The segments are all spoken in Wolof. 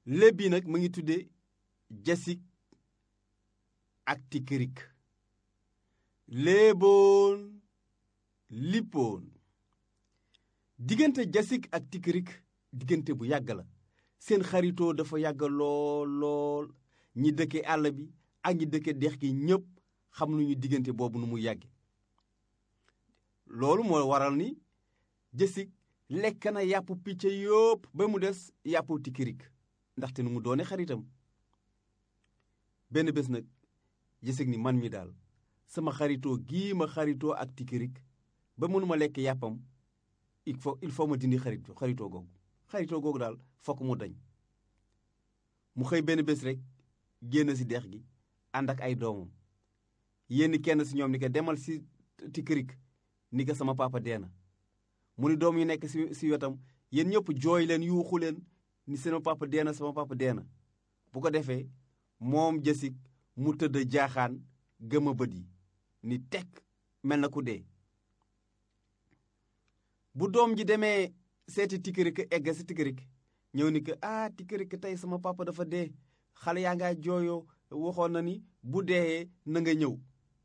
léeb bi nag mu ngi tudde jasik ak tikirik léeboon lippoon diggante jasik ak tikirik diggante bu yàgg la seen xaritoo dafa yàgg lool lool ñi dëkke àll bi ak ñi dëkke dex gi ñépp xam nañu diggante boobu nu mu yàgge loolu moo waral ni jësig lekk na yàpp picc yópp ba mu des yàppu tikirik ndaxte nu mu doone xaritam benn bés nag jësig ni man mi daal sama xaritoo gii ma xaritoo ak tikirik ba mënuma lekk yàppam il faut il faut ma dindi xarit xaritoo googu xaritoo googu daal fokk mu dañ mu xëy benn bés rek génn ci dex gi ànd ak ay doomam yénn kenn ci ñoom ni ko demal ci tikirik ni ko sama papa dee na mu ni doom yu nekk ci ci wetam yéen ñëpp jooy leen yuuxu leen ni sama papa dee na sama papa dee na bu ko defee moom jësig mu tëdd jaaxaan gëma bët yi ni tekk mel na ku dee bu doom ji demee seeti tikirik egg si tikirik ñëw ni ko ah tikirik tey sama papa dafa dee xale yaa ngaa jooyoo waxoon na ni bu deeyee na nga ñëw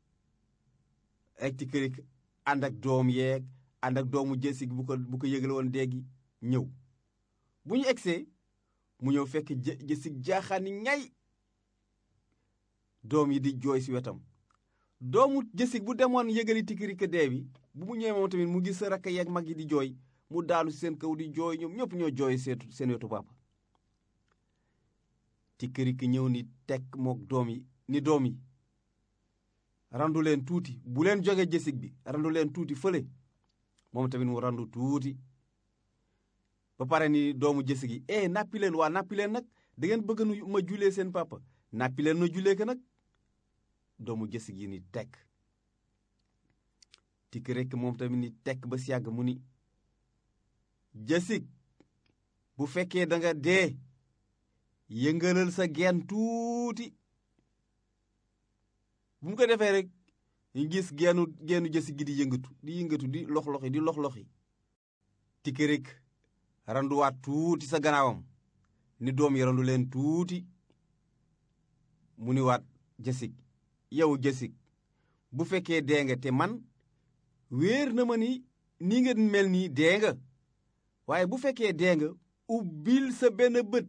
ak tikirik ànd ak doom yeeg ànd ak doomu jësig bu ko bu ko yëgale woon déegi ñëw bu ñu egsee mu ñëw fekk jësig jaaxaani ñay doom yi di jooy ci wetam doomu jësig bu demoon yëgali tikirik dee bi bu mu ñëwee moom tamit mu gis sa rakk yeeg mag yi di jooy mu daanu ci seen kaw di jooy ñoom ñëpp ñoo jooy seetu seen wetu papa tikirik ñëw ni tekk mook doom yi ni doom yi randu leen tuuti bu leen jóge jësig bi randu leen tuuti fële moom tamit mu randu tuuti ba pare ni doomu jësig yi eh nappi leen waa nappi leen nag da ngeen bëgg nu ma julee seen papa nappi leen na julee ko nag doomu jësig yi ni tekk tikirik moom tamit ni tekk ba si yàgg mu ni jësig bu fekkee da nga dee yëngalal sa geen tuuti bu mu ko defee rek ñu gis geenu geenu jësig gi di yëngatu di yëngatu di lox-loxi di lox-loxi tikirik randuwaat tuuti sa gannaawam ni doom yi randu leen tuuti mu ni waat jësig yow jësig bu fekkee dee nga te man wéer na ma ni ni nga mel nii dee nga waaye bu fekkee dee nga ubbil sa benn bët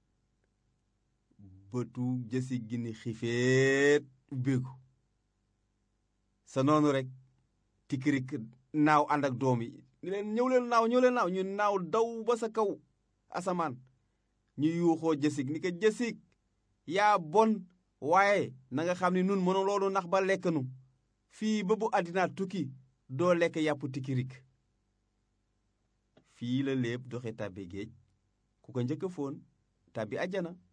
bëtu jësig gi ni xifeet ubbeeku sa noonu rek tikirik naaw ànd ak doom yi ni leen ñëw leen naaw ñëw leen naaw ñu naaw daw ba sa kaw asamaan ñu yuuxoo jësig ni ko jësig yaa bon waaye na nga xam ni nun mënu loolu nax ba lekk nu fii ba bu àddina tukki doo lekk yàpp tikirik fii la léeb doxe tàbbi géej ku ko njëkk a foon tàbbi àjjana